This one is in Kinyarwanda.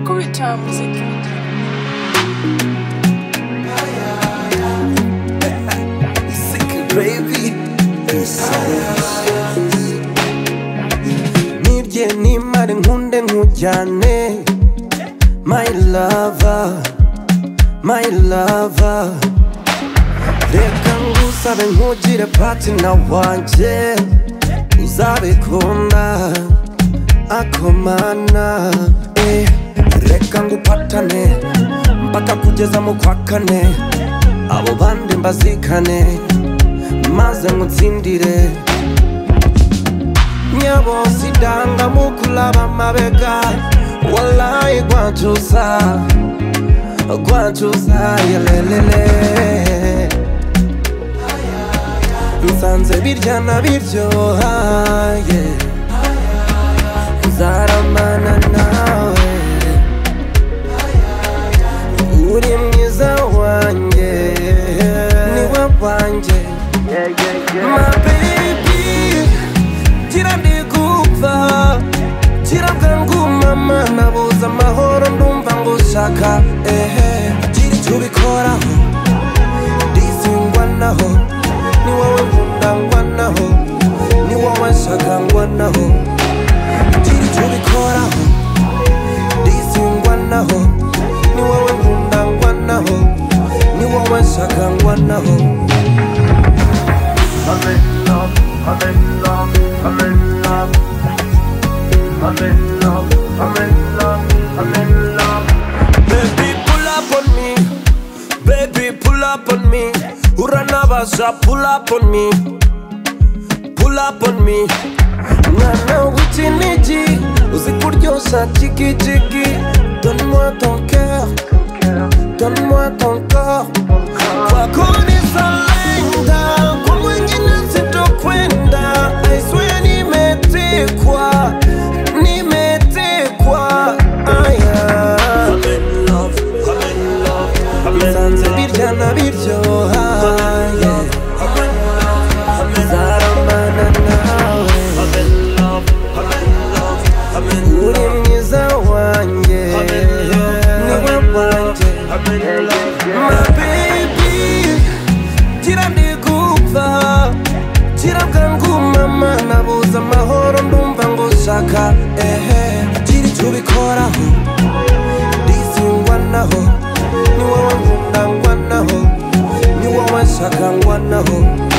Return Musik. baby nibye nimare nkunde nkujyane my lover my lover reka ngusabe nkugire patina wanjye uzabikunda akomana eh, reka ngupatane mpaka kugeza mu kwa kane abo bandi mbazikane maze ngutsindire nyabosidanga mukulaba mabega walayi gwancusa gwancusa yelelele nsanze birya na biryohaye nzaramana nawe uri mwiza wanjye niwe wanjye My baby, gira ndigupfa gira bwangumama nabuze amahoro ndumva ngushaka ehe gira icyo ubikoraho ndizingwa naho ni wowe nkundangwa naho ni wowe nshagangwa naho gira icyo ubikoraho ndizingwa naho ni wowe nkundangwa naho ni wowe nshagangwa naho I'm in love, I'm in love, I'm in love. I'm in love, I'm in love, I'm in love. Baby, pull up on me. Baby, pull up on me. Uranabasha, pull up on me. Pull up on me. Mwana w'ikinigi uzi kuryoshya jigijigi Donne-moi ton cœur, donne-moi ton corps Kwako nisalenda, kwa mwingine sitokwenda I swear nimetekwa, nimetekwa aya I'm in love, I'm in love, I'm in nsanze love. birya na biryohaye I'm in love, nzaramana nawe I'm in love, I'm in love, I'm in uri love. mwiza wanjye I'm in love, niwe I'm in love, wanjye I'm in love. My baby, gira ndigupfa gira bwangumama nabuze amahoro ndumva ngushaka ehe gira icyo ubikoraho ndizingwa naho ni wowe nkundangwa naho ni wowe nshagangwa naho